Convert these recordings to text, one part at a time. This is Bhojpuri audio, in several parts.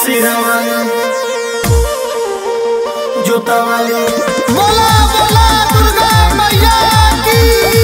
सिरा वाली जोता वाली बोला बोला दुर्गा मैया की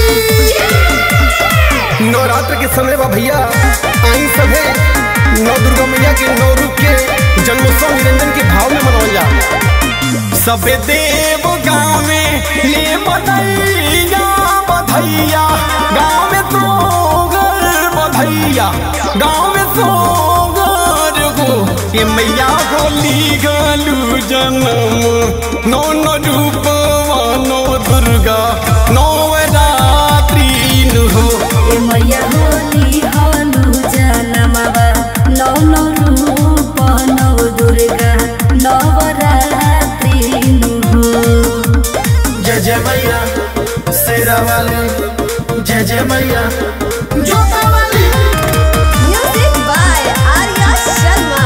नवरात्र के समय बा भैया आई सभे नौ दुर्गा मैया के नौ रूप के जन्मोत्सव निरंजन के भाव में मनावल जा सबे देव गाँव में ले बधैया बधैया गाँव में तो बधैया गाँव में तो हो ये मैया होली गलू जन्म नौ नौ रूप नौ दुर्गा नौ रात्रि हो ए मैया होली हनु जनमवा नौ नौ रूप नौ दुर्गा नवरात्रि नु जय जय मैया शेरा वाली जय जय मैया जोता वाली म्यूजिक बाय आर्या शर्मा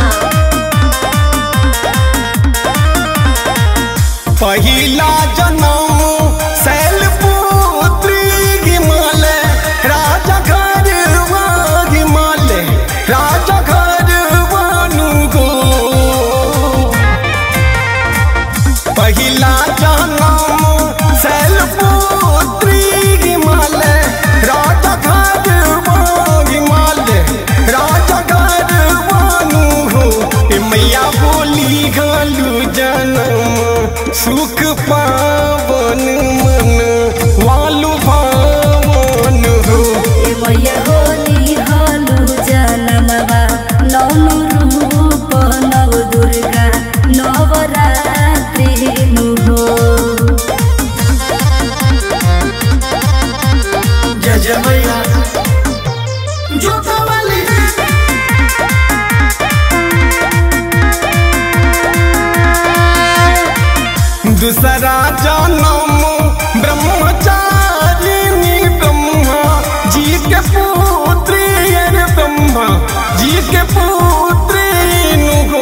पहिला जन्म शैलपुत्री गिमल राजा घर गिमल राजा घर वानु गो पहिला जन्म शैलपुत्री गिमल राजा घर गिमल राजा घर वानु हो ए मैया बोली गलू जन्म सुख पावन मन वालु भावन हो ए मैया होली हनु जनमवा नौ नौ रूप नौ दुर्गा नवरात्रि नु जय जय मैया जोता वाली दूसरा जन्म ब्रह्मचारिणी ब्रह्मा जी के पुत्री अरे ब्रह्मा जी के पुत्री नु हो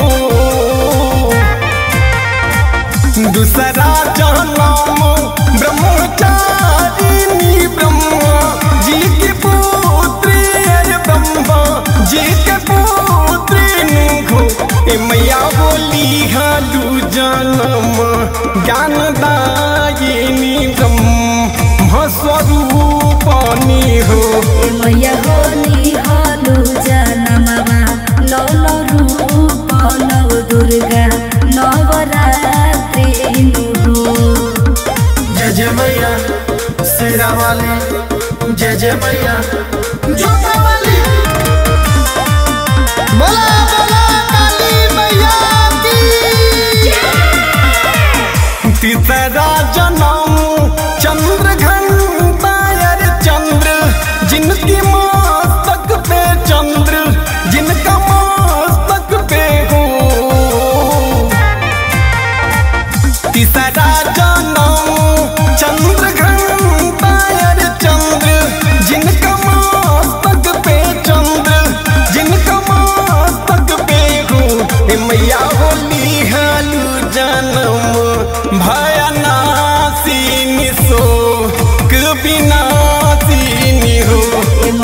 दूसरा जन्म ब्रह्मचारिणी ब्रह्मा जी के पुत्री अरे ब्रह्मा जी के पुत्री नु हो ए मैया बोली हालू जन्म ज्ञानदायिनी ब्रह्म स्वरूपनी हो ए मैया होली हनु जनमवा नौ नौ रूप नौ दुर्गा नवरात्रि नु जय जय मैया शेरा वाली जय जय मैया जोता वाली बोला बोला काली मैया की तीसरा जन्म चंद्र घंटायर चंद्र जिनकी मस्तक पे चंद्र जिनका मस्तक पे हो तीसरा जन्म चंद्र घंटायर चंद्र जिनका मस्तक पे चंद्र जिनका मस्तक पे हो ए मैया होली हालू जन्म भयनासिनी सो कबिनासिनी हो ए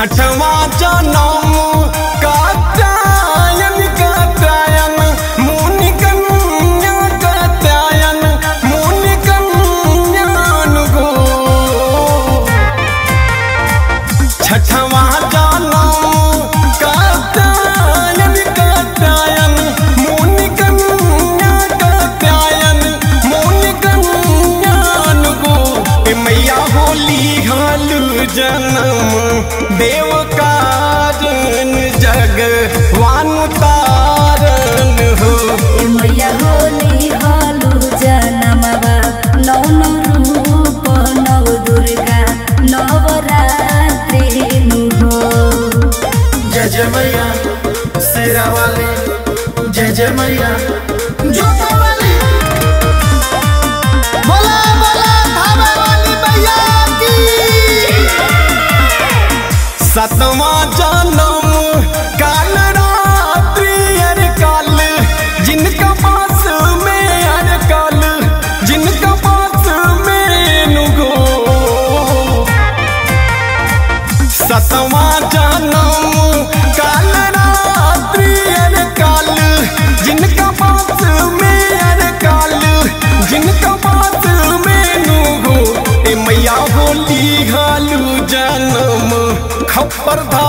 छठवा जनम कात्यायन कात्यायन मुनि कन्या कात्यायन मुनि कन्यान गो छठवा जनम कात्यायन कात्यायन मुनि कन्या कात्यायन मुनि कन्यान गो ए मैया होली हालू जनम देव काजन जग वानु तारन हो ए मैया होली हालू जनमवा नौ नौ रूप नौ दुर्गा नवरात्रि नु हो जय जय मैया शेरा वाले जय जय मैया जोता वाली बोला बोला धावा वाली मैया की सतवा जनम काल रात्रि अर काल जिनका पास में अर काल जिनका पास में नुगो सतवा जनम काल रात्रि अर काल जिनका पास में अर काल जिनका पास में नुगो ए मैया होली हालू जनम खप्पर धा